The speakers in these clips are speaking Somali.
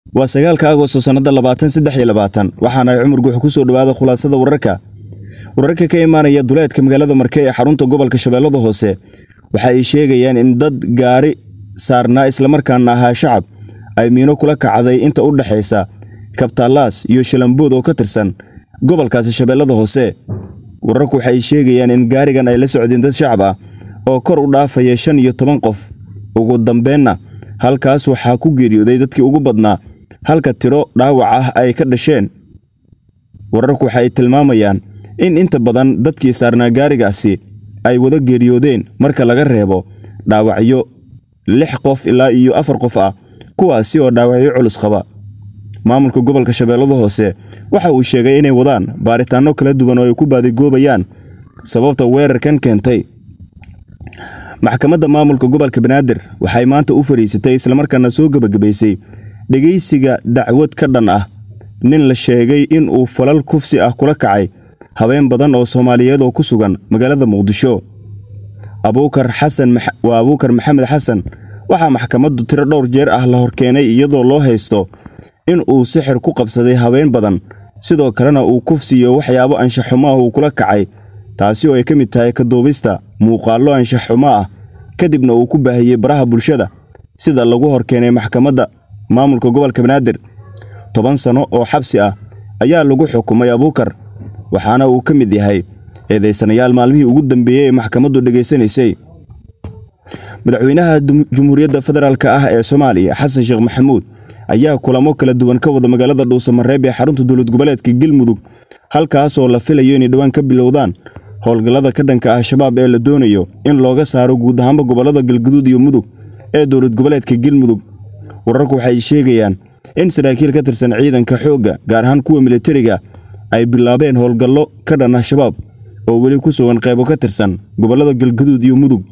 waa sagaalka agosto sannada labaatan saddex iyo labaatan waxaana ay cumar guux ku soo dhowaada khulaasada wararka wararka ka imaanaya duleedka magaalada marke ee xarunta gobolka shabeellada hoose waxa ay sheegayaan in dad gaari saarnaa islamarkaana ahaa shacab ay miino kula kacday inta u dhexaysa kabtaalaas iyo shalambood oo ka tirsan gobolkaasi shabeellada hoose wararku waxa ay sheegayaan in gaarigan ay la socdeen dad shacab ah oo kor u dhaafaya shan iyo toban qof ugu dambeenna halkaas waxaa ku geeriyooday dadkii ugu badnaa halka tiro dhaawac ah ay ka dhasheen wararku waxa ay tilmaamayaan in inta badan dadkii saarnaa gaarigaasi ay wada geeriyoodeen marka laga reebo dhaawacyo lix qof ilaa iyo afar qof ah kuwaasi oo dhaawacyo culus qaba maamulka gobolka shabeellada hoose waxa uu sheegay inay wadaan baaritaanno kala duwan oo ay ku baadigoobayaan sababta weerarkan keentay maxkamadda maamulka gobolka banaadir waxay maanta u fariisatay islamarkaana soo gebagabaysay dhegaysiga dacwad ka dhan ah nin la sheegay in uu falal kufsi ah kula kacay habeen badan oo soomaaliyeed oo ku sugan magaalada muqdisho abuukar xasan waa abuukar maxamed xasan waxaa maxkamaddu tiro dhowr jeer ah la horkeenay iyadoo loo haysto in uu sixir ku qabsaday habeen badan sidoo kalena uu kufsiyo waxyaabo anshaxumo ah uu kula kacay taasi oo ay ka mid tahay kaduubista muuqaallo anshaxumo ah kadibna uu ku baahiyey baraha bulshada sida lagu horkeenay maxkamadda maamulka gobolka banaadir toban sanno oo xabsi ah ayaa lagu xukumay abuukar waxaana uu ka mid yahay eedaysanayaal maalmihii ugu dambeeyey ee maxkamaddu dhegaysanaysay madaxweynaha jumhuuriyadda federaalk ah ee soomaaliya xasan sheekh maxamuud ayaa kulamo kala duwan ka wada magaalada dhuusamareeb ee xarunta dowlad goboleedka galmudug halkaasoo la filayo inay dhowaan ka bilowdaan howlgallada ka dhanka ah shabaab ee la doonayo in looga saaro guud ahaanba gobollada galguduud iyo mudug ee dowlad goboleedka galmudug wararku waxay sheegayaan in saraakiil ka tirsan ciidanka xoogga gaar ahaan kuwa militariga ay bilaabeen howlgallo ka dhan ah shabaab oo weli ku sugan qaybo ka tirsan gobollada galguduud iyo mudug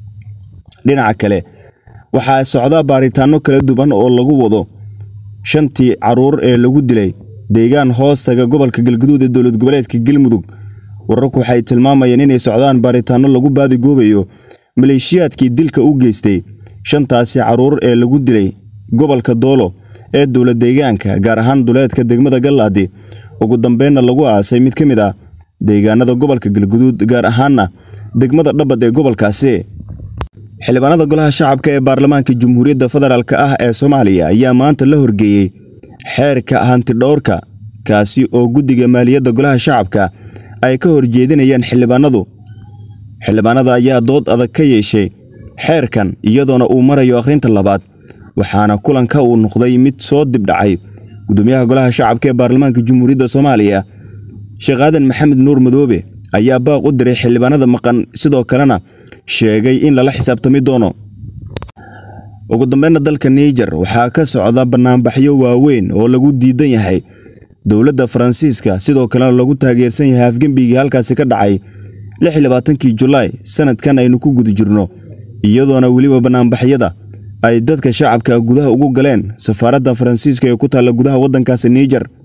dhinaca kale waxaa socdaa baaritaanno kala duwan oo lagu wado shantii carruur ee lagu dilay deegaan hoostaga gobolka galguduud ee dowlad goboleedka galmudug wararku waxay tilmaamayeen inay socdaan baaritaanno lagu baadigoobayo maleeshiyaadkii dilka u geystay shantaasi carruur ee lagu dilay gobolka doolo ee dowla deegaanka gaar ahaan duleedka degmada gallaadi ugu dambeenna lagu aasay mid ka mid ah deegaanada gobolka galguduud gaar ahaanna degmada dhabad ee gobolkaasi xildhibaanada golaha shacabka ee baarlamaanka jamhuuriyadda federaalk ah ee soomaaliya ayaa maanta la horgeeyey xeerka hantidhowrka kaasi oo guddiga maaliyadda golaha shacabka ay ka horjeedinayaan xildhibaanadu xildhibaanada ayaa dood adag ka yeeshay xeerkan iyadoona uu marayo akhrinta labaad waxaana kulanka uu noqday mid soo dibdhacay gudoomiyaha golaha shacabka ee baarlamaanka jamhuuriyadda soomaaliya sheekh aadan maxamed nuur madoobe ayaa baaq u diray xildhibaanada maqan sidoo kalena sheegay in lala xisaabtami doono ugu dambeynna dalka niijar waxaa ka socda bannaanbaxyo waaweyn oo lagu diidan yahay dowladda faransiiska sidoo kalena lagu taageersan yahay afgembigii halkaasi ka dhacay kii julaay sanadkan aynu ku guda jirno iyadoona weliba bannaanbaxyada ay dadka shacabka gudaha ugu galeen safaaradda faransiiska ee ku taalla gudaha waddankaasi niijar